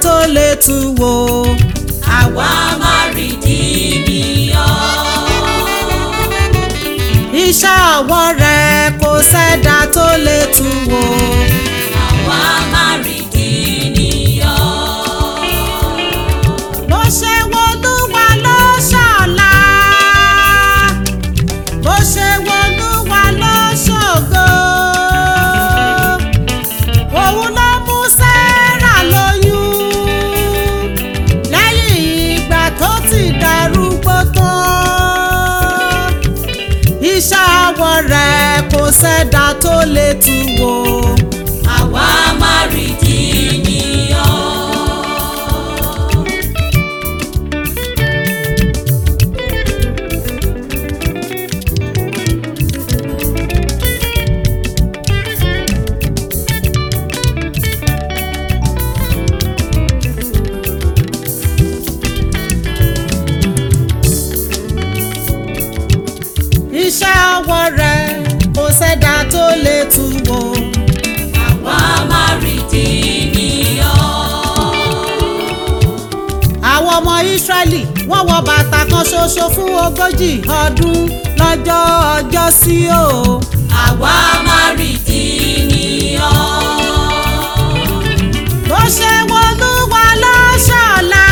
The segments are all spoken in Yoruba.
tó lè tú wò. àwa máa rí di nìyàn. iṣẹ́ ọwọ́ rẹ̀ kò sẹ́dá tó lè tú wò. àwa máa rí di nìyàn. bó ṣe wọlúwa ló ṣọ̀la bó ṣe wọlúwa ló ṣògo òun ló mú Sẹ́rà lóyún lẹ́yìn ìgbà tó ti darúgbó tán iṣẹ́ ọwọ́ rẹ̀ kò sẹ́dá tó lè tú wò. àwa máa rí di nìyàn. iṣẹ́ ọwọ́ rẹ̀ kò sẹ́dá tó lè tú wò. àwa máa rí di nìyàn. àwọn ọmọ Ísírẹ́lì wọ́n wọ bàtà kan ṣoṣo fún ogójì ọdún lọ́jọ́ ọjọ́ sí o. àwa máa rí di nìyàn. bó ṣe wọlúwa ló ṣọ̀la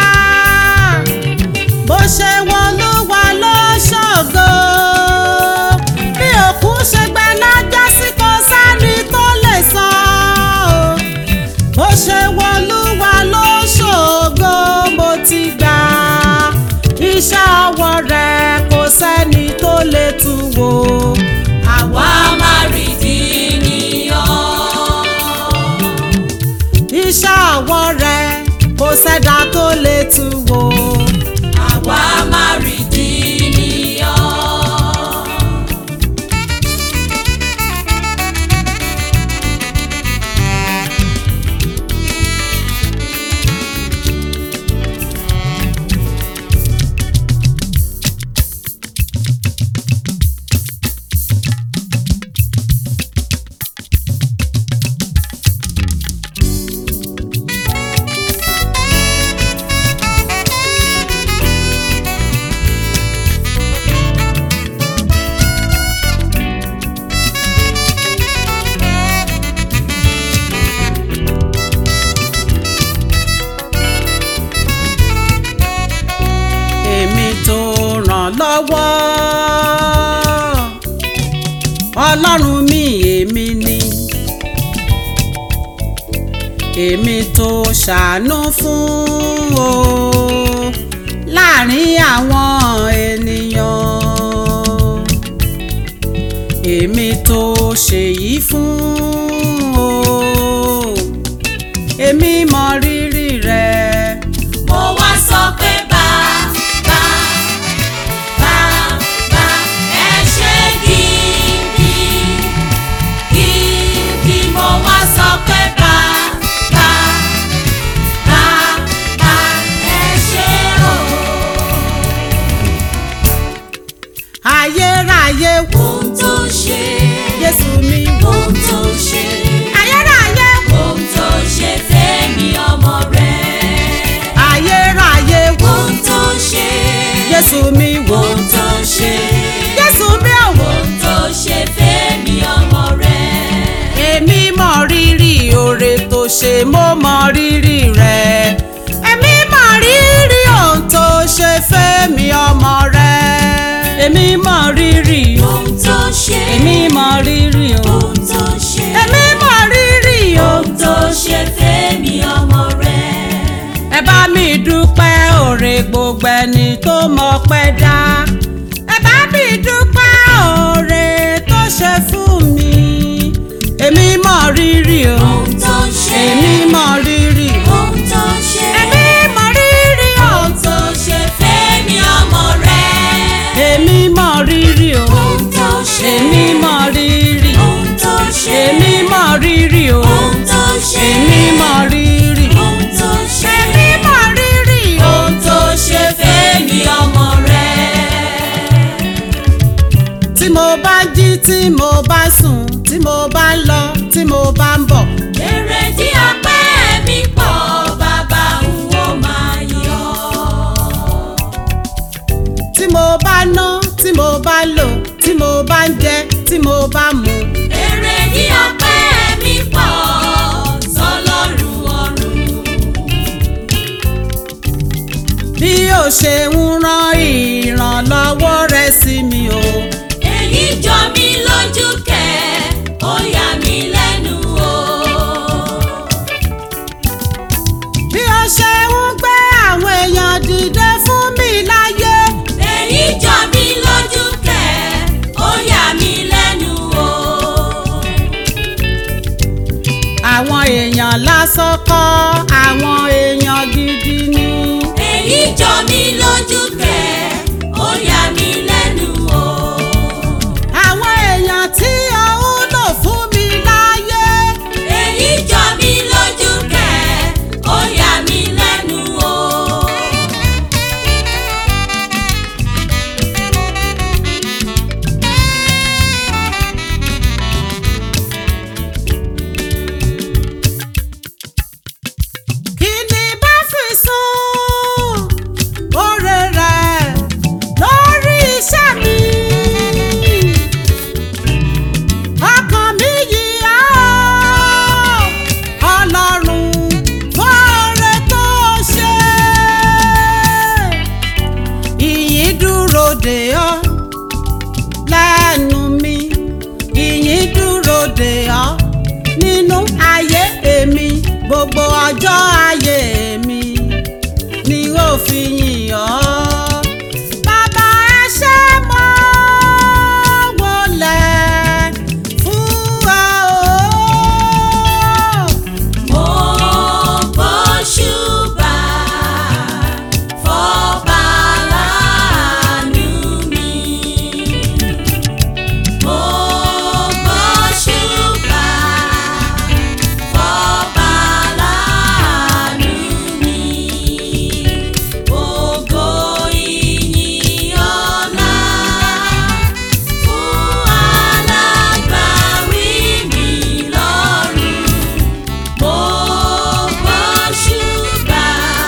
bó ṣe wọlúwa ló ṣògo bí òkú ṣe gbẹ lọ́jọ́ sí kò sẹ́ni tó lè sọ ọ́ bó ṣe wọlúwa ló ṣògo mo ti gbà iṣẹ́ ọwọ́ rẹ̀ kò sẹ́ni tó lè tú wò. àwa máa rí di nìyàn. iṣẹ́ ọwọ́ rẹ̀ kò sẹ́dá tó lè tú wò. àwa máa rí di nìyàn. èmi tó ràn lọ́wọ́ ọlọ́run mi èmi ni èmi tó ṣàánú fún o láàrin àwọn ènìyàn èmi tó ṣèyí fún o èmi mọ rírì rẹ. mo wá sọ pé bá bá bá bá ẹ ṣe gidi gidi mo wá sọ pé bá bá bá bá ẹ ṣe o. ayérayé wo ohun tó ṣe Jésù mi ohun tó ṣe ayérayé wo ohun tó ṣe fẹ́mi ọmọ rẹ̀ ayérayé wo ohun tó ṣe Jésù mi wo ohun tó ṣe. Jésù mi ò wò ohun tó ṣe fẹ́mi ọmọ rẹ̀. èmi mọ rírì oore tó ṣe mo mọ rírì rẹ èmi mọ rírì ohun tó ṣe fẹ́mi ọmọ rẹ èmi mọ rírì o ohun tó ṣe. èmi mọ rírì o ohun tó ṣe. èmi mọ rírì o ohun tó ṣe fẹ́mi ọmọ rẹ̀. ẹ bá mi dúpẹ́ òre gbogbo ẹni tó mọ̀ pẹ́ dá ẹ bá mi dúpẹ́ òre tó ṣe fún mi èmi mọ̀ rírì o ohun tó ṣe. èmi mọ̀ rírì o ohun tó ṣe. èmi mọ̀ rírì o ohun tó ṣe fẹ́mi ọmọ rẹ̀. èmi mọ̀ rírì o ohun tó ṣe. èmi mọ̀ rírì ohun tó ṣe. èmi mọ̀ rírì o ohun tó ṣe. èmi mọ̀ rírì ohun tó ṣe. èmi mọ̀ rírì o. ohun tó ṣe fẹ́mi ọmọ rẹ̀. tí mo bá jí tí mo bá sùn tí mo bá ń lọ tí mo bá ń bọ̀. èrè tí ọpẹ́ mi pọ̀ bàbá mo bá ná tí mo bá lò tí mo bá ń jẹ tí mo bá mu. èrè ní ọpẹ́ mi pọ̀ sọlọ́run ọ̀run. bí ó ṣe ń rán ìrànlọ́wọ́ rẹ̀ sí mi o. èyí jọ mí lójú kẹ́ ó yà mí lẹ́nu o. bí ó ṣe ń gbé àwọn èèyàn dìde fún mi láyé. èyí jọ mí lójú kẹ́ ó yà mí lẹ́nu o. àwọn èèyàn lásán kọ́ àwọn èèyàn gidi ni. èyí jọ mí lójú kẹ́ ó yà mí lẹ́nu o. àwọn èèyàn tí ó ń lò fún mi láyé. èyí jọ mí lójú kẹ́ ó yà mí lẹ́nu o. kí ni bá fi sún oore rẹ̀ lórí iṣẹ́ mi. ọkàn mi yìí á ọlọ́run fọ́ọ̀rẹ́ tó ṣe. ìyìn dúró dè ọ́ lẹ́nu mi ìyìn dúró dè ọ́ nínú ayé èmi gbogbo ọjọ́ ayé mi ni ó fi yìn ọ́. Bàbá ẹ ṣé mo wólẹ̀ fún ọ o. Mo gbóṣùbà fọ́ba láàánú mi. Mo gbóṣùbà fọ́ba láàánú mi. Ògo ìyìn ọlá fún alágbàwí mi lọ́run. Mo gbóṣùbà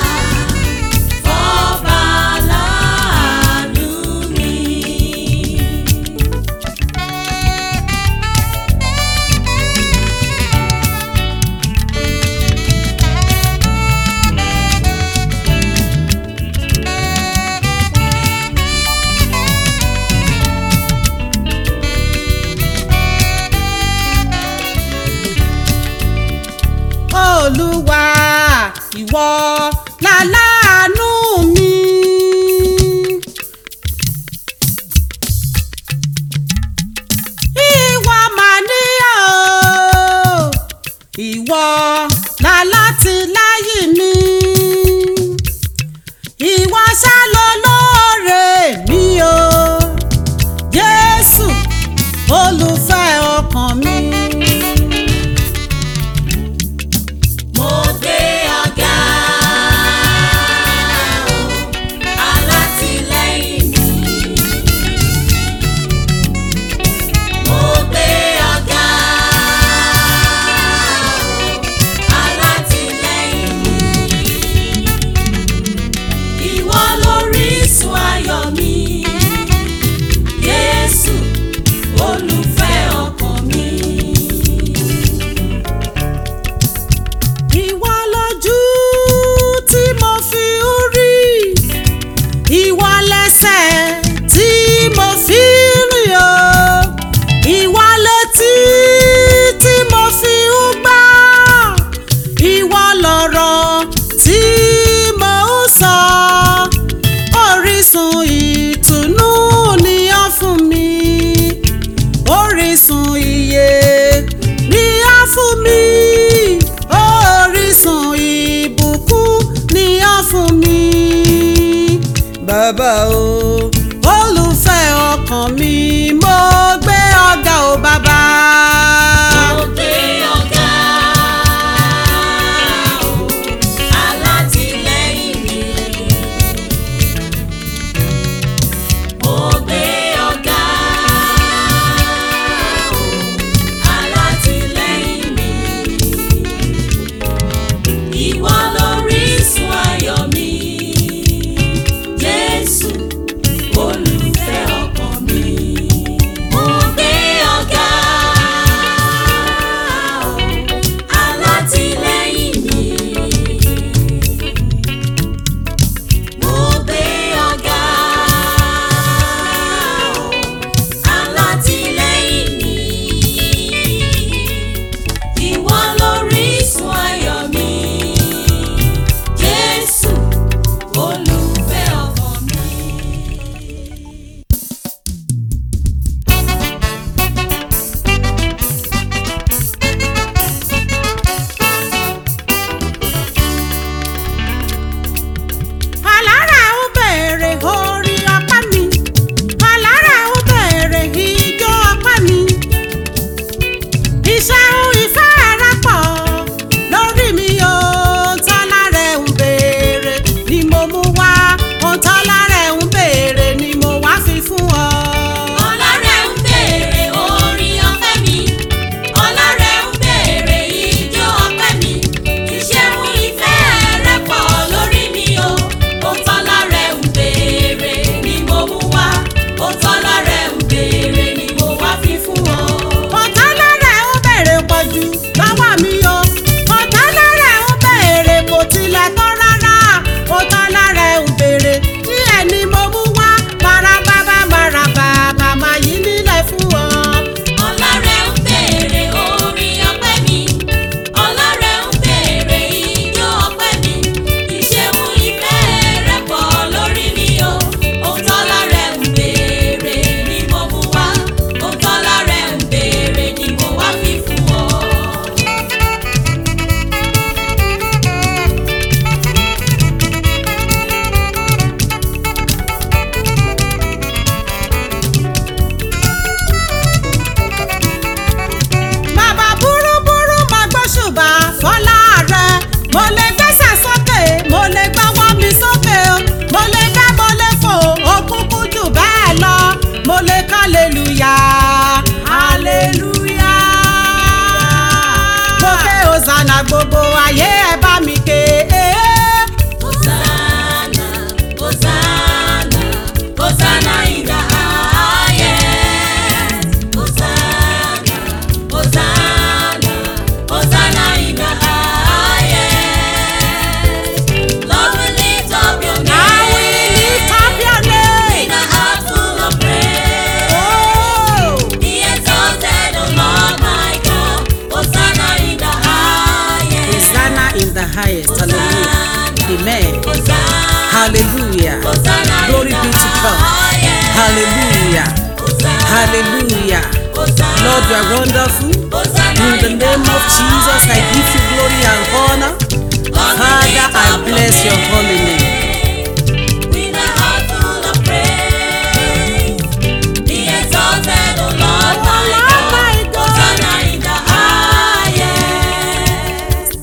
fọ́ba láàánú mi. Olúwa ìwọ láláàánú mi. Ìwọ mà ní o, ìwọ lálátìláyìn mi. Ìwọ ṣá ló lóore mi o, Jésù olùfẹ́ ọkàn mi. Mo gbé ọ̀gá o, alátìlẹ́yìn mi. Mo gbé ọ̀gá o, alátìlẹ́yìn mi. Ìwọ lórísun ayọ̀ mi, Jésù olùfẹ́ ọkàn mi. Ìwọ lójú tí mo fi ń rí, ìwọ lẹ́sẹ̀ tí mo fi ń rìn o, ìwọ létí tí mo fi ń gbọ́, ìwọ lọ̀rọ̀ tí mo ń sọ, orísun ìtùnú ni ọ́ fún mi orísun ìyè ni á fún mi orísun ìbùkún ni á fún mi. bàbá o olùfẹ́ ọkàn mi mo gbé ọ̀gá o bàbá. Mo gbé ọ̀gá o, alátìlẹ́yìn mi. Mo gbé ọ̀gá o, alátìlẹ́yìn mi. Ìwọ lórísun ayọ̀ mi, Jésù olùfẹ́ Jesus, I give you glory and honor. Father, I bless your holy name. With a heart full of praise, be exalted, O Lord, Oh, my Lord, God. my God. Hosanna in the highest.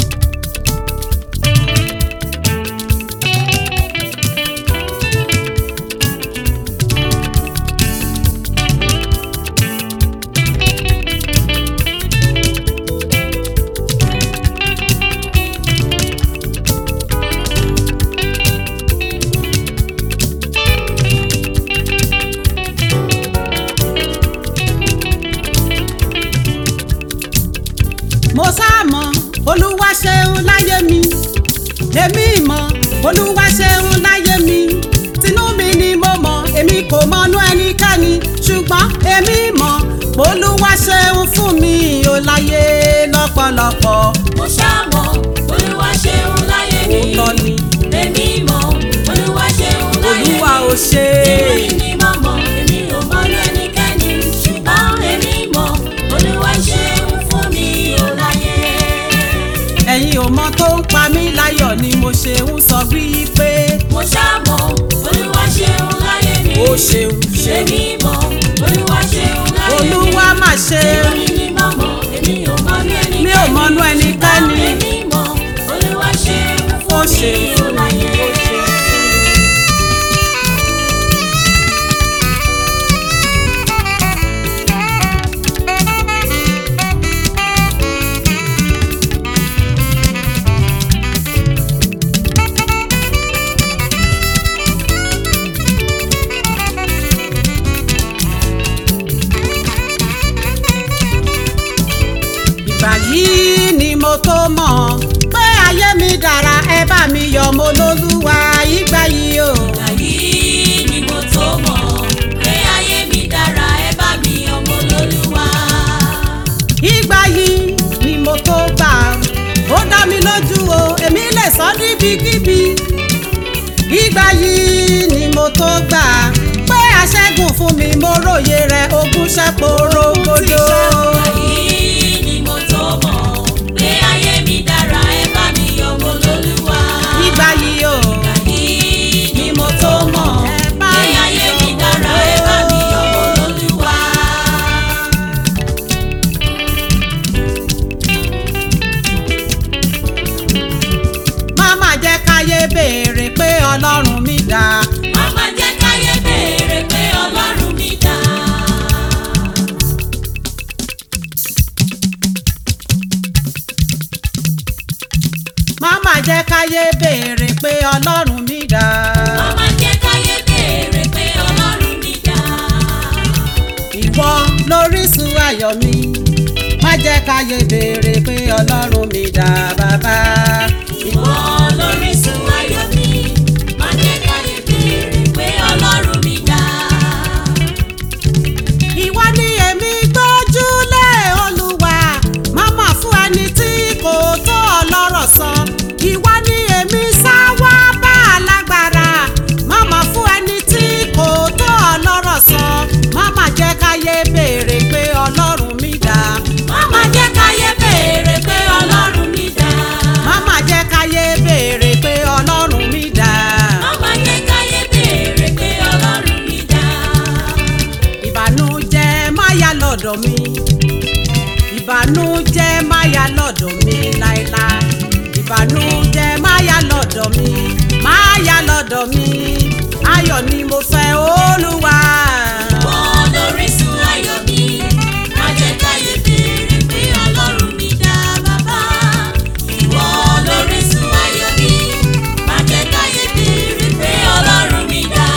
mo sáàmọ̀ olúwa ṣeun láyé mi èmi mọ̀ olúwa ṣeun láyé mi tinú mi ni mo mọ̀ èmi kò mọnú ẹnikẹ́ni ṣùgbọ́n èmi mọ̀ olúwa ṣeun fún mi ò láyé lọ́pọ̀lọpọ̀ Mo ṣàmọ̀, Olúwa ṣeun láyé mi. òótọ́ ni Èmi mọ̀, Olúwa ṣeun láyé mi. olúwa ò ṣe Èmi ni mo mọ̀, èmi ò mọ̀ lẹ́nikẹ́ni. Ṣùgbọ́n èmi mọ̀, Olúwa ṣeun fún mi ò láyé. ẹ̀yin ò mọ tó ń pa mí láyọ̀ ni mo ṣe ń sọ wípé Mo ṣàmọ̀, Olúwa ṣeun láyé mi. ó ṣeun ṣeun Èmi mọ̀, Olúwa ṣeun láyé mi. olúwa mà ṣe Èmi ni mo mọ̀, èmi ò mọ̀ lẹ́nikẹ́ni. mi ò mọnú ẹnikẹ́ni Èmi mọ̀, Olúwa ṣeun ó fún mi ṣeun ò fún mi láyé. ó ṣeun fún mi. ìgbà yìí ni mo tó mọ̀ pé ayé mi dára ẹ bá mi yọ̀ mo lólúwa ìgbà yìí o. Àyí ni mo tó mọ̀ pé ayé mi dára ẹ bá mi ọmọ lólúwa. ìgbà yìí ni mo tó gbà ó dá mi lójú o èmi lè sọ níbikíbi. ìgbà yìí ni mo tó gbà pé aṣẹ́gun fún mi mo róye rẹ̀ ogún ṣẹ́pọ̀ rogodo. Àyí ni mo tó mọ̀ pé ayé mi dára ẹ bá mi ọmọ lólúwa. ìgbà yìí o Àyí ni mo tó mọ̀ pé ayé mi dára ẹ bá mi ọmọ lólúwa. má má jẹ́ káyé béèrè pé ọlọ́run mi dáa. Màmá jẹ́ káyé béèrè pé Ọlọ́run mi dá. má má jẹ́ káyé béèrè pé ọlọ́run mi dáa. Màmá jẹ́ káyé béèrè pé Ọlọ́run mi dá. ìwọ lórísun ayọ̀ mi má jẹ́ káyé béèrè pé ọlọ́run mi dáa bàbá. Ìwọ lórísun ayọ̀ mi, má jẹ́ káyé béèrè pé Ọlọ́run mi dá. ìwọ ni èmi gbójúlé olúwa má má fún ẹni tí kò tó ọlọ́rọ̀ sọ. ìwọ ni èmi sá wá bá alágbára má má fún ẹni tí kò tó ọlọ́rọ̀ sọ. má má jẹ́ káyé béèrè pé ọlọ́run mi dáa. Màmá jẹ́ káyé béèrè pé Ọlọ́run mi dá. má má jẹ́ káyé béèrè pé ọlọ́run mi dáa. Màmá jẹ́ káyé béèrè pé Ọlọ́run mi dá. ìbànújẹ́ má yà lọ́dọ̀ mi ìbànújẹ́ má yà lọ́dọ̀ mi láéláé ìbànújẹ́ má yà lọ́dọ̀ mi má yà lọ́dọ̀ mi ayọ̀ ni mo fẹ́ olúwa. Ìwọ lórísun ayọ̀ mi, má jẹ́ káyé béèrè pé Ọlọ́run mi dá bàbá. Ìwọ lórísun ayọ̀ mi, má jẹ́ káyé béèrè pé Ọlọ́run mi dá.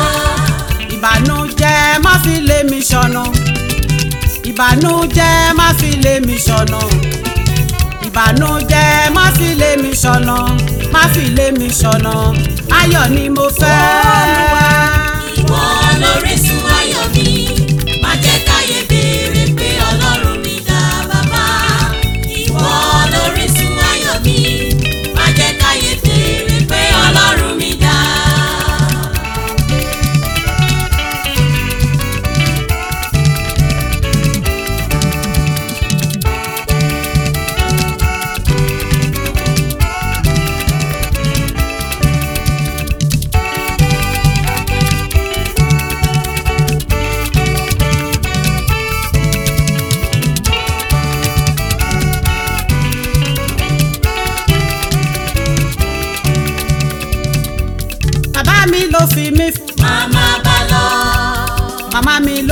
ìbànújẹ́ má fi lé mi ṣọ̀nà ìbànújẹ́ má fi lé mi ṣọ̀nà ìbànújẹ́ má fi lé mi ṣọ̀nà má fi lé mi ṣọ̀nà ayọ̀ ni mo fẹ́ olúwa. Ìwọ lórísun ayọ̀ mi, má jẹ́ káyé béèrè pé Ọlọ́run mi dá bàbá. Ìwọ lórísun ayọ̀ mi, má jẹ́ káyé béèrè pé Ọlọ́run mi dá.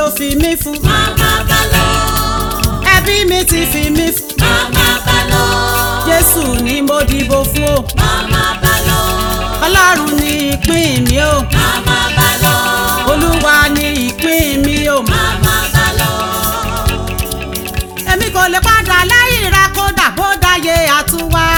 fi mí fún Màmá bá lọ, ẹbí mi ti fi mí fún màmá bá lọ, jésù ni mo dìbò fún o màmá bá lọ, ọlọ́run ni ìpín mi o màmá bá lọ, olúwa ni ìpín mi o màmá bá lọ. èmi kò lè padà lẹ́yìn rẹ kódà bó dáyé àtúwá.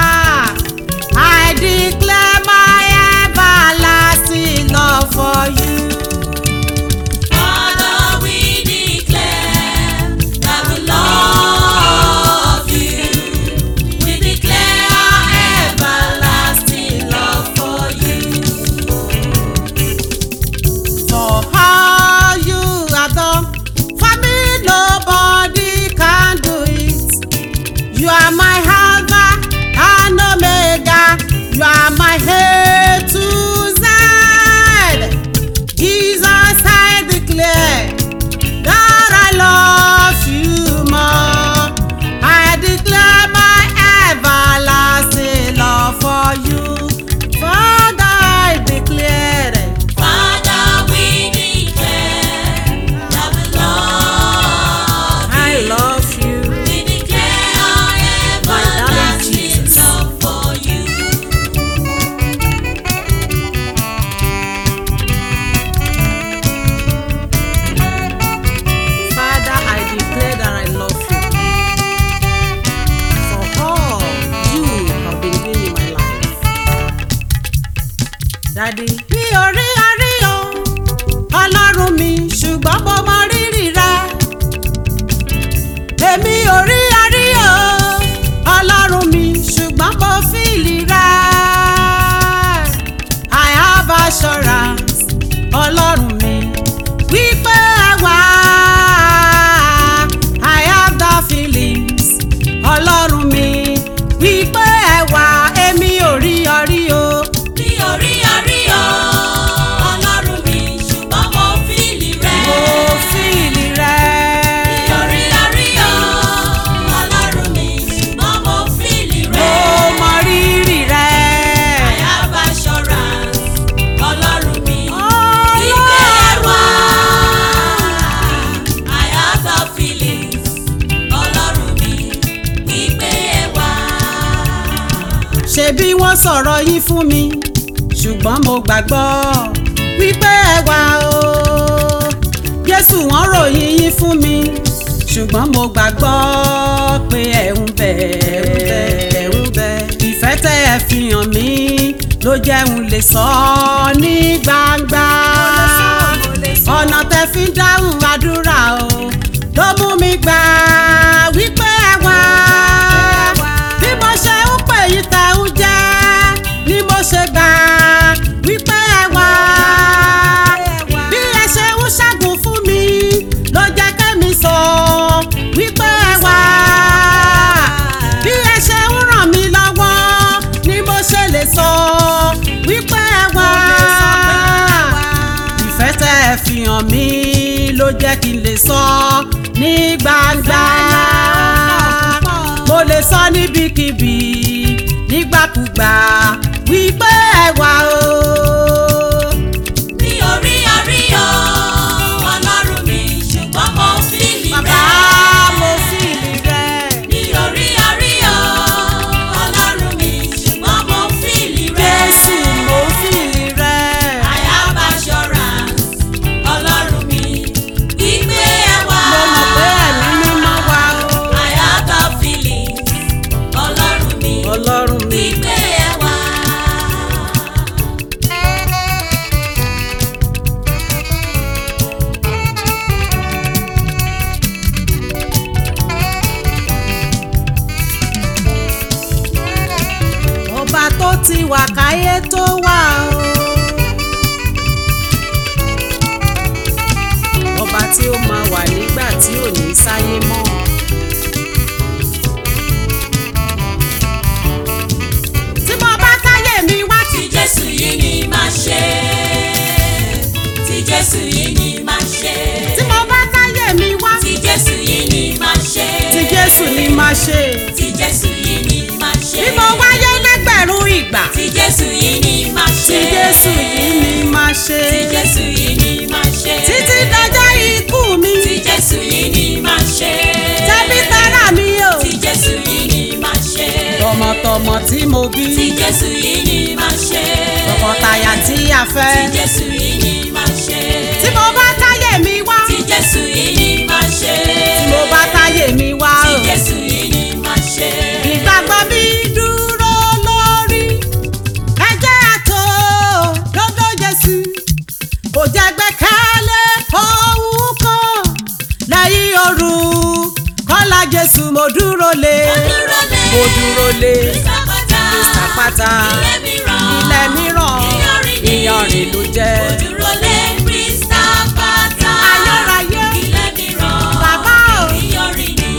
I declare my everlasting love for you. Father, we declare that we love you. We declare our everlasting love for you. For all you have done for me, nobody can do it. You are my Alpha and Omega. You are my A to Z. Jesus, I declare that I love you more. I declare my everlasting love for you. Father, I declare it. Father, we declare that we love I you. love you. We declare our My darling everlasting Jesus. love for you. Father, I declare that I love you. For all you have been doing in my life. Daddy. Mi ò rí àríyàn ọlọ́run mi ṣùgbọ́n mo mọ rírì rẹ. Èmi ò rí àríyàn ọlọ́run mi ṣùgbọ́n mo fìlì rẹ. I have assurance ọlọ́run mi wípé ẹ wà. I have the feelings ọlọ́run mi wípé ẹ wà èmi ò rí ọrí o. Mi ò rí àríyọ̀ ọlọ́run mi ṣùgbọ́n mo fìlì rẹ̀. mo fìlì rẹ. Mi ò rí àríyọ̀ ọlọ́run mi ṣùgbọ́n mo fìlì mo rẹ̀. mọ rírì rẹ. I have assurance ọlọ́run mi Ọlọ́run. wípé ẹ wà. I have the feelings ọlọ́run mi wípé ẹ wà. ṣebí wọ́n sọ̀rọ̀ yín fún mi ṣùgbọ́n mo gbàgbọ́ wípé ẹ wà o. Jésù wọ́n ròyìn yín fún mi ṣùgbọ́n mo gbàgbọ́ pé ẹ ń bẹ ẹ ń bẹ. ìfẹ́ tẹ́ ẹ fi hàn mí ló jẹ́ n lè sọ ọ́ ní gbangba. ọ̀nà tẹ́ fi ń dáhùn àdúrà o ló mú mi gbà wípé ẹ wà bí mo ṣe ń pè yín tẹ̀ ń jẹ́ ni mo ṣe gbà wípé ẹ wà bí ẹ ṣe ń ṣẹ́gun fún mi ló jẹ́ kẹ́mi sọ wípé ẹ wà bí ẹ ṣe ń ràn mí lọ́wọ́ ni mo ṣe lè sọ wípé ẹ wà ìfẹ́ tẹ́ ẹ fi hàn mí ló jẹ́ kí n lè sọ ní gbangba mo lè sọ níbikíbi nígbàkúgbà wípé ẹ wà o. Mi ò rí àríyọ̀ ọlọ́run mi ṣùgbọ́n mo fìlì rẹ̀. bàbá mo fìlì rẹ. Mi ò rí àríyọ̀ ọlọ́run mi ṣùgbọ́n mo fìlì rẹ̀. jésù mo fìlì rẹ. I have assurance ọlọ́run mi wípé ẹ wà. mo mọ̀ pé ẹ̀mí mímọ́ wà o. I have the feelings ọlọ́run mi ọlọ́run mi. wípé ẹ wà. ọba tó ti wà káyé tó wà o. ọba tí ó máa wà nígbà tí ò ní sáyé mọ́. tí mo bá káyé mi wá Tí Jésù yìí ni máa ṣe. Tí Jésù yìí ni máa ṣe. tí mo bá káyé mi wá Tí Jésù yìí ni máa ṣe. tí jésù ni máa ṣe. Tí Jésù yìí ni máa ṣe. bí mo wáyé lẹ́gbẹ̀rún ìgbà Tí Jésù yìí ni máa ṣe. tí jésù yìí ni máa ṣe. Tí Jésù yìí ni máa ṣe. títí dọjọ́ ikú bí tí Jésù yìí ni máa ṣe. tọkọtaya tí a tí fẹ́ Jésù yìí ni máa ṣe. tí mo bá táyé mi wá tí Jésù yìí ni máa ṣe. tí mo bá táyé mi wá tí o. Jésù yìí ni máa ṣe. ìgbàgbọ́ mi dúró lórí ẹ̀jẹ̀ àtò dodo Jésù kò jẹ́ gbẹ́kẹ̀lé ohun kan lẹ́yìn òru kọ́lá Jésù mo dúró lé dúró lé. mo dúró lé Àpáta. àpáta ilé mìíràn. ilẹ̀ mìíràn Ìyanrìn ni. ìyanrìn ló jẹ́ Dúró lé Kristi àpáta. ayérayé ilé mìíràn. bàbá o. ìyanrìn ni.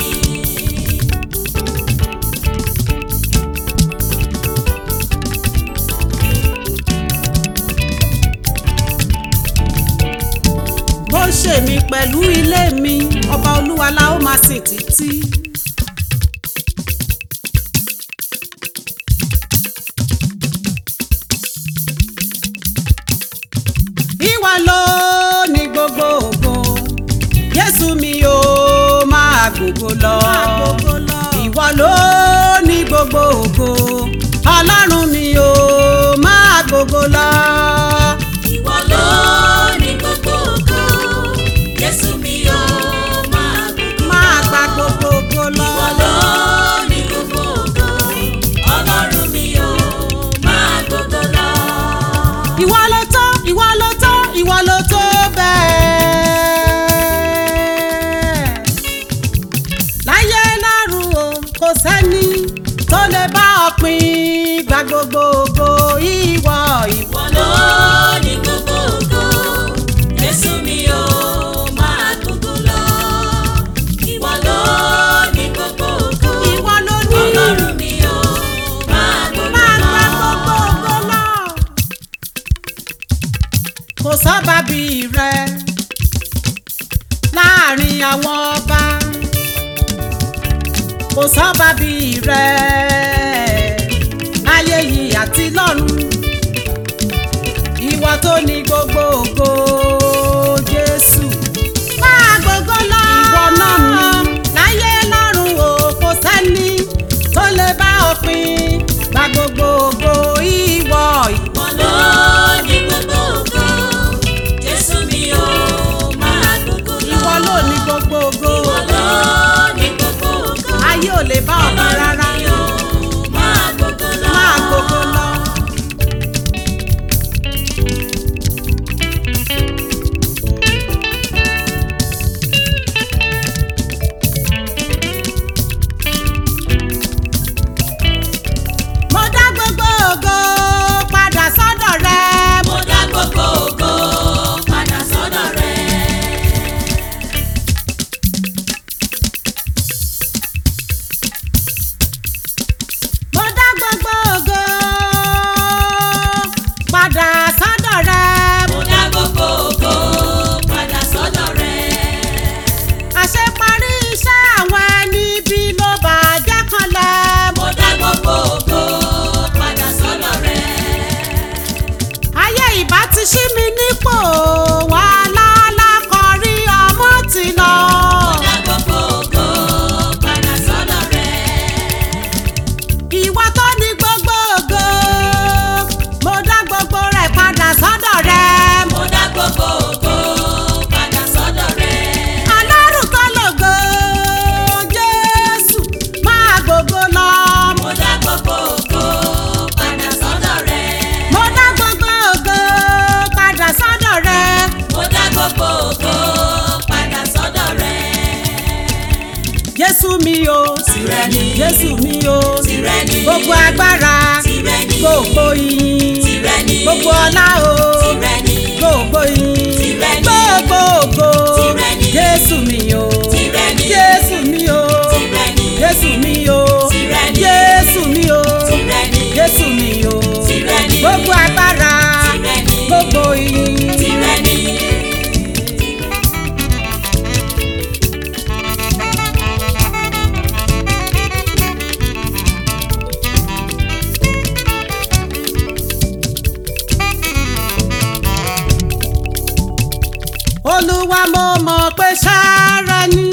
bó ṣe mi pẹ̀lú ilé mi ọba olúwa la ó máa sìn títí. ìwà ló ní gbogbo ògo jésù mi ò máa gbogbo lọ ìwọ ló ní gbogbo ògo ọlọ́run mi ò máa gbogbo lọ. Ìwọ ló ní gbogbo ògo. Jésù mi ò máa gbogbo. máa gba gbogbo ògo lọ. Ìwọ ló ní gbogbo ògo. Ọlọ́run mi ò máa gbogbo lọ. ìwọ ló tó ìwọ ló tó ìwọ ló tó bẹ́ẹ̀. láyé lọ́run o kò sẹ́ni tó lè bá ọ pín gba gbogbo ògo ìwọ ìwọ. Ìwọ ló ní gbogbo ògo. Jésù mi ò máa gbogbo lọ. Ìwọ ló ní gbogbo ògo. ìwọ ló ní Ọlọ́run mi ò máa gbogbo máa lọ. gba gbogbo ògo lọ. kò sọ́ba bí rẹ láàrin àwọn ọba kò sọ́ba bí rẹ láyé yìí àti lọ́run ìwọ tó ní gbogbo ògo Jésù máa gbogbo lọ ìwọ náà ní láyé lọ́run o kò sẹ́ni tó lè bá ọ pín gba gbogbo ògo ìwọ ìwọ. Ìwọ ló ní gbogbo ògo. Jésù mi ò máa gbogbo lọ. ìwọ ló ní gbogbo ògo Ìwọ ló ní gbogbo ògo. ayé ò lè bá ọ̀nà Ọlọ́run rárá mi ò máa gbogbo lọ. máa gbogbo lọ. mo dá gbogbo ògo padà sọ́dọ̀ rẹ Mo dá gbogbo ògo padà sọ́dọ̀ rẹ. mo dá gbogbo ògo padà sọ́dọ̀ rẹ Mo dá gbogbo ògo padà sọ́dọ̀ rẹ. àṣeparí iṣẹ́ àwọn ẹni bí ló bàjẹ́ kanlẹ̀ Mo dá gbogbo ògo padà sọ́dọ̀ rẹ. ayé ìbá ti ṣí mi nípò wà lálákọrí ọmọ ti lọ. Mo dá gbogbo ògo padà sọ́dọ̀ rẹ. ìwọ tó ní gbogbo ògo mo dá gbogbo rẹ̀ padà sọ́dọ̀ rẹ. Mo dá gbogbo ògo padà sọ́dọ̀ rẹ. alárùn tó lògo jésù máa gbogbo lọ. Mo dá gbogbo ògo padà sọ́dọ̀ rẹ. mo dá gbogbo ògo padà sọ́dọ̀ rẹ. Mo dá gbogbo ògo padà sọ́dọ̀ rẹ. jésù mi o Tìrẹ ni. jésù mi o Tìrẹ ni. gbogbo agbára Tìrẹ ni. gbogbo ìyìn Tìrẹ ni. gbogbo ọlá o Tìrẹ ni. gbogbo ìyìn Tìrẹ ni. gbogbo ògo Tìrẹ ni. jésù mi o Tìrẹ ni. jésù mi o Tìrẹ ni. jésù mi o Tìrẹ ni. jésù mi o Tìrẹ ni. jésù mi o Tìrẹ ni. gbogbo agbára Tìrẹ ni. gbogbo ìyìn. Tìrẹ ni. olúwa mo mọ̀ pé sára ni.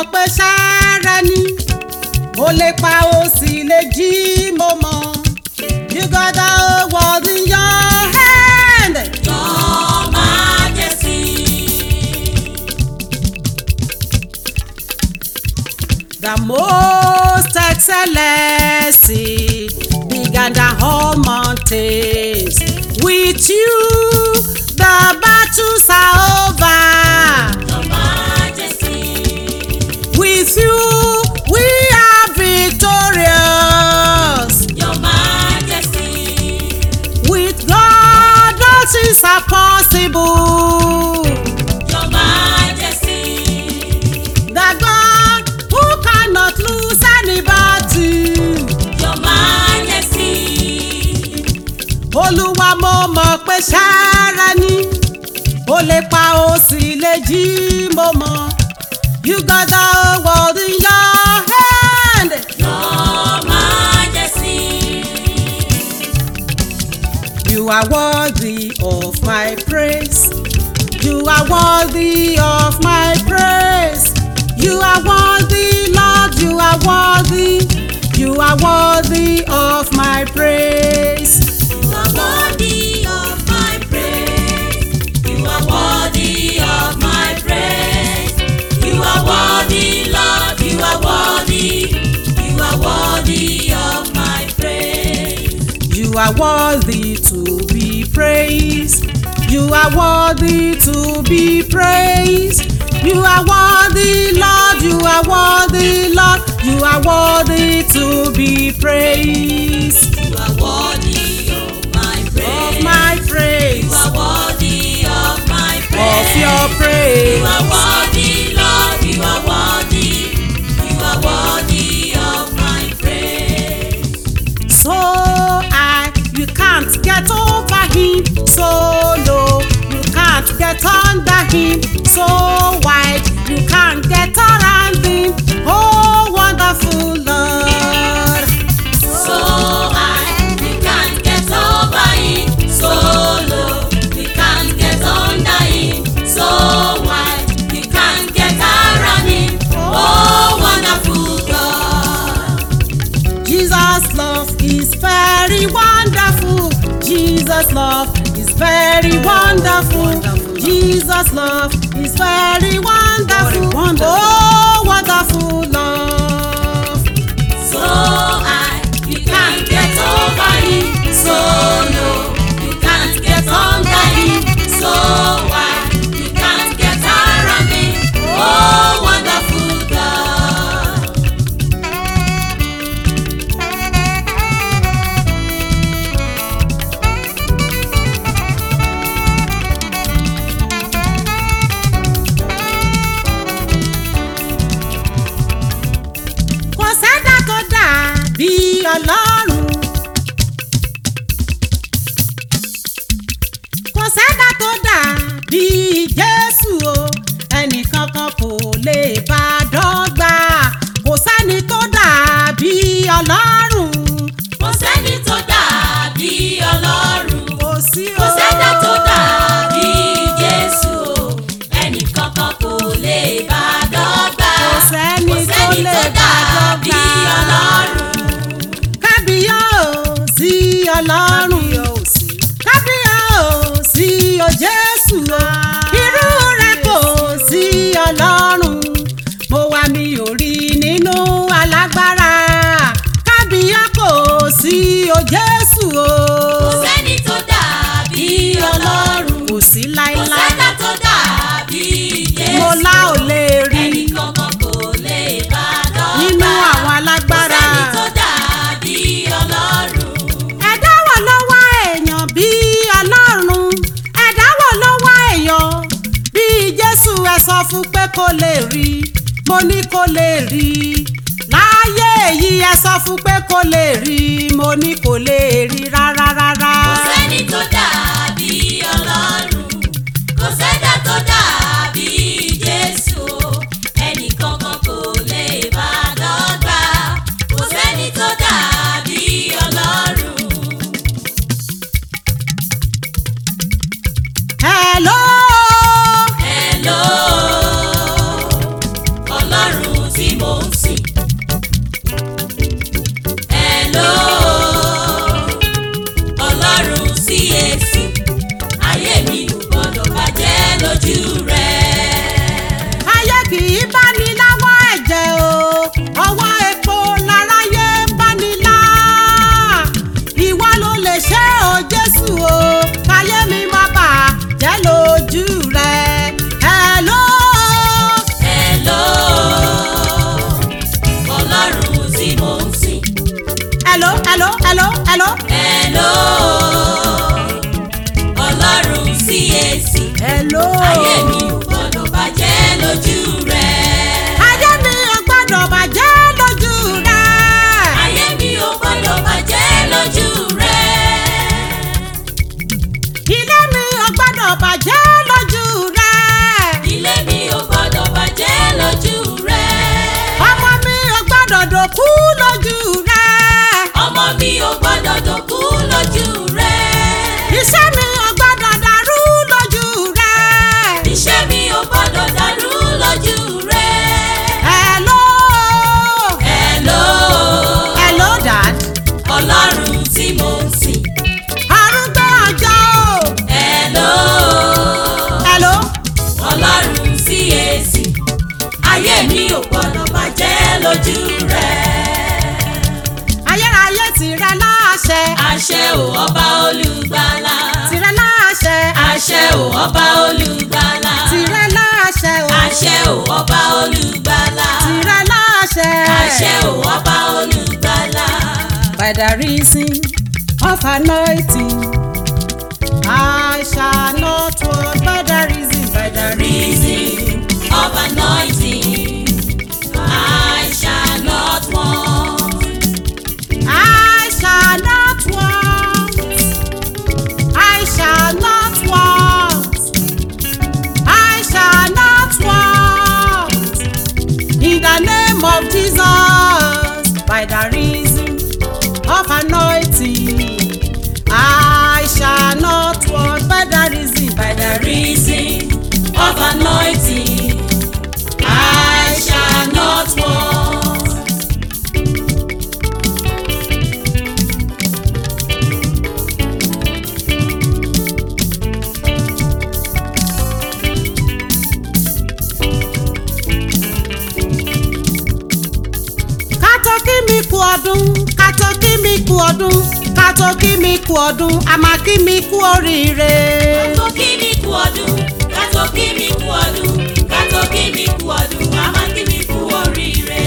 pé ṣẹ́rẹ́ ni ó lè pa ó sì lè jí mo mọ̀ you got the whole world in your hand. Your Majesty. The most excellency began the whole mountains. With you, the battles are over. Your Majesty. With you, we are victorious. Your Majesty. With God, all things are possible. Your Majesty. The God who cannot lose any battle. Your Majesty. olúwa mo mọ̀ pé ṣáárá ni ó lè pa ó sì lè jí mo mọ̀ you got the whole world in your hand. Your Majesty. you are worthy of my praise you are worthy of my praise you are worthy lord you are worthy you are worthy of my praise. You are worthy of my praise. You are worthy of my praise. You are worthy, Lord. You are worthy. You are worthy of my praise. You are worthy to be praised. You are worthy to be praised. You are worthy, Lord. You are worthy, Lord. You are worthy to be praised. You are worthy of my praise. Of my praise. You are worthy of my praise. Of your praise. You are worthy, Lord. You are worthy. You are worthy of my praise. So I, you can't get over him. So low, you can't get under him. So wide, you can't get around him. Oh, wonderful Lord. So high, we can't get over it. So low, we can't get under it. So wide, we can't get around it. Oh, wonderful God. Jesus' love is very wonderful. Jesus' love is very wonderful. Jesus' love is very wonderful. Oh, wonderful love. So high, you can't get over it. So low, you can't get under it. So wide, you can't get around it. Oh, wonderful God. Kò sẹ́dá tó dà bí Ọlọ́run. Kò sẹ́dá tó dà bí Jésù o. Ẹnìkankan kò lè bá a dọ́gba. Kò sẹ́ni tó dà bí Ọlọ́run. Kò sẹ́ni tó dàbí Ọlọ́run. Kò sí o. Kò sẹ́dá tó dàbí Jésù o. Ẹnì kankan kò lè bá a dọ́gba. Kò sẹ́ni Kò tó sẹ́ni lè tó bá a dàbí dọ́gba. Ọlọ́run. Kábíyèsí Ọlọ́run. Kábíyèsí o Jésù o. Irú rẹ̀ kò sí Ọlọ́run. Mo wá mi ò rí nínú alágbára. Kábíyèsí o Jésù o. Kò sẹ́ni tó dàbí Ọlọ́run. Kò sí Kò láíláí. sẹ́dá tó dàbí Jésù. Mo lá ò lè rí Ẹnì kankan kò lè bá a dọ́gba. nínú àwọn alágbára. Kò sẹ́ni tó dàbí Ọlọ́run. ẹ̀dá wo ló wá èèyàn bí ọlọ́run ẹ̀dá wo ló wá èèyàn bí jésù ẹ sọ fún pé kó lè rí mo ní kó lè rí láyé èyí ẹ sọ fún pé kó lè rí mo ní kó lè rí rárá rárá. Kò sẹ́ni tó dàbí Ọlọ́run. Kò sẹ́dá tó dàbí Jésù. Ẹnì kankan kò lè bá a dọ́gba. Kò sẹ́ni tó dàbí Ọlọ́run. hello Hello, Ọlọ́run hello hello. Hello, Ọlọ́run CAC. hello. Ayé mi ò gbọ́dọ̀ bàjẹ́ lójú rẹ̀. ayé mi ò gbọ́dọ̀ bàjẹ́ lójú rẹ̀. Ayé mi ò gbọ́dọ̀ bàjẹ́ lójú rẹ̀. ilé mi ò gbọ́dọ̀ bàjẹ́ lójú rẹ̀. Ilé mi ò gbọ́dọ̀ bàjẹ́ lójú rẹ̀. ọmọ mi ò gbọ́dọ̀ dòkú lójú rẹ̀. Ọmọ mi ò gbọ́dọ̀ dòkú lójú rẹ̀. iṣẹ́ mi ò gbọ́dọ̀ dàrú lójú rẹ̀. Iṣẹ́ mi ò gbọ́dọ̀ dàrú lójú rẹ̀. hello. Hello, hello dad. Ọlọ́run tí mo ń sìn. arúgbó ọjọ́ o. Hello, hello. Ọlọ́run CAC. Ayé mi ò gbọ́dọ̀ bàjẹ́ lójú rẹ̀. ayérayé tìrẹ láṣẹ. Àṣẹ ò ọba olùgbàlà. tìrẹ láṣẹ. Àṣẹ ò ọba olùgbàlà. tìrẹ láṣẹ o. Àṣẹ ò ọba olùgbàlà. tìrẹ láṣẹ. Àṣẹ ò ọba olùgbàlà. by the reason of anointing I shall not walk by the reason by the reason. Reason of anointing. I shall not want. I shall not want. I shall not want. I shall not want. In the name of Jesus, by the reason of anointing, I shall not want. By the reason, by the reason Of anointing. I shall not want. kátó kí mi kú ọdún kátó kí mi kú ọdún kátó kí mi kú ọdún àmà kí mi kú oríire. Kátó kí mi kú ọdún, kátó kí mi kú ọdún, kátó kí mi kú ọdún, àmọ́ kí mi kú oríire.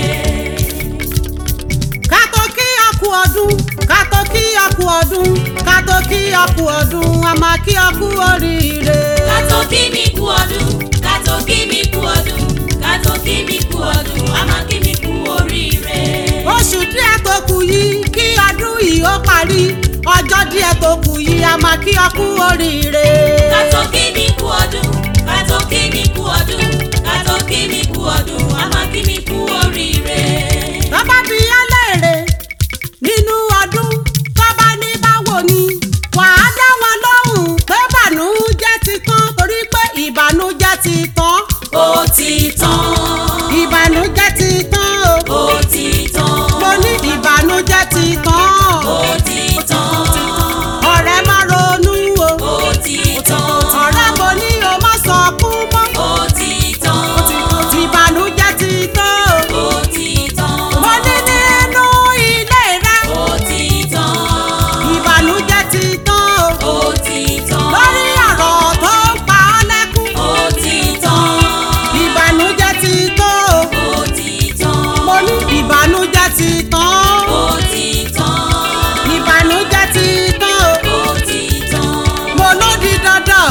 kátó kí ọkú ọdún kátó kí ọkú ọdún kátó kí ọkú ọdún àmà kí ọkú oríire. Kátó kí mi kú ọdún, kátó kí mi kú ọdún, kátó kí mi kú ọdún, àmọ́ kí mi kú oríire. oṣù díẹ̀ tó kù yìí kí ọdún yìí ó parí ọjọ́ díẹ̀ tó kù yìí àmà kí ọkú oríire. Kátó kí mi kú ọdún, kátó kí mi kú ọdún, kátó kí mi kú ọdún, àmọ́ kí mi kú oríire. tọ́ba bí ẹlẹ́rẹ̀ nínú ọdún tọ́ba ní báwo ni wàá dá wọn lóhùn pé ìbànújẹ́ ti tán torí pé ìbànújẹ́ ti tán Ó ti tán, ìbànújẹ́ ti tán o ó ti tán, mo ní ìbànújẹ́ ti tán ó ti tán, ọ̀rẹ́ má ronú o ó ti tán. ọ̀rẹ́ mo ní o má sọkún mọ́ Ó ti tán, ìbànújẹ́ ti tán o ó ti tán, mo ní nínú ilé rẹ ó ti tán, ìbànújẹ́ ti tán o. ó ti tán, lórí ọ̀rọ̀ tó ń pa ọ́ lẹ́kún. ó ti tán, ìbànújẹ́ ti tó o. ó ti tán, mo ní ìbànújẹ́ ti tán. ó ti tán, ìbànújẹ́ ti tán o. ó ti tán. mo ló di dandan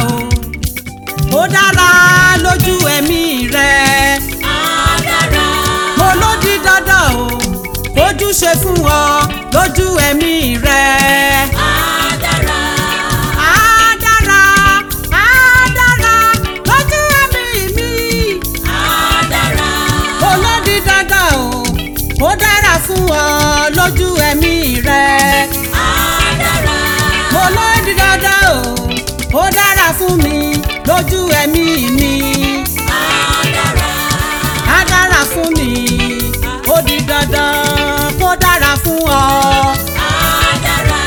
o. ó dára lójú ẹ̀mí rẹ̀. Á dára, mo ló di dandan o. ojú ṣe fún ọ lójú ẹ̀mí rẹ̀. á dára, á dára á dára lójú ẹ̀mí mi. á dára, olódi dandan o ó dára fún ọ lójú ẹ̀mí rẹ á dára, mo lódi dandan o ó dára fún mi lójú ẹ̀mí mi á dára, á dára fún mi ó di dandan kó dára fún ọ. á dára.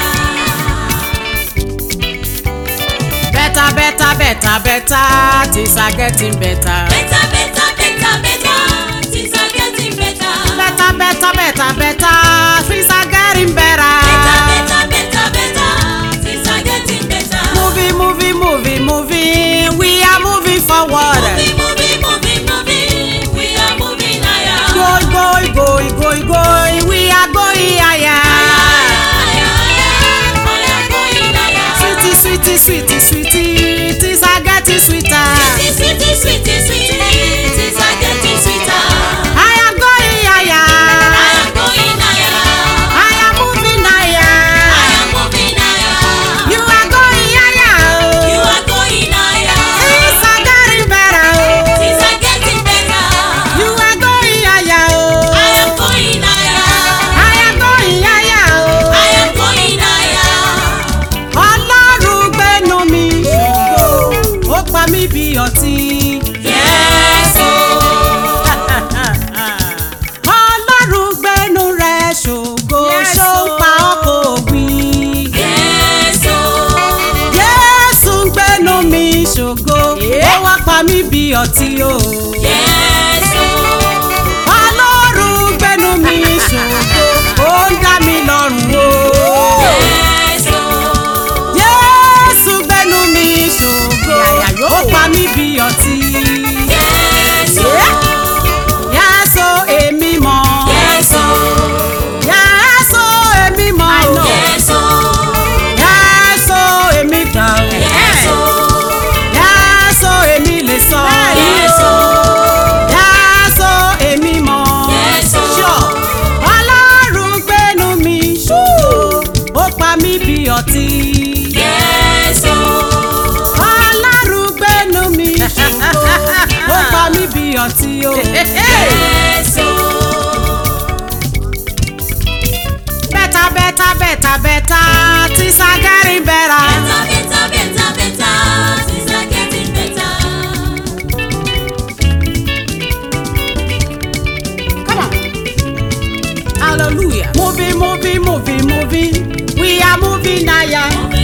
better better better better things are getting better. Better, better, better, better. Things are getting better. better better better better things are getting better. Better, better, better, better. Things are getting better. moving moving moving moving we are moving forward. Moving, moving, moving, moving. We are moving higher. Going, going, going, going, going, we are going higher. Higher, mí bí ọtí o. Yes, oh. ọlọ́run gbẹ́nu mi ṣògo ó ń dá mi lọ́rùn o. Yes, oh. Jésù gbẹ́nu mi ṣògo ó pa mí bí ọtí. Yes, oh. Yàsó èmi mọ̀. Yes, oh. Yàsó èmi mọ̀ o. Yes, oh. Yàsó èmi gbà o. Yes, oh. Yàsó èmi lè sọ. Yes, oh. Yàsó èmi mọ̀. Yes, oh. Sure. Ọlọ́run gbẹ́nu mi ṣògo ó pa mí bí ọtí. Yes, oh. Ọlọ́run gbẹ́nu mi ṣògo ó pa mí bí ọtí o. Yes, oh. Bẹ́tà bẹ́tà bẹ́tà bẹ́tà tí Sagari bẹ́ra. Better, better, better, better. Things are getting better. Come on. Hallelujah. Moving, moving, moving, moving. We are moving higher. Moving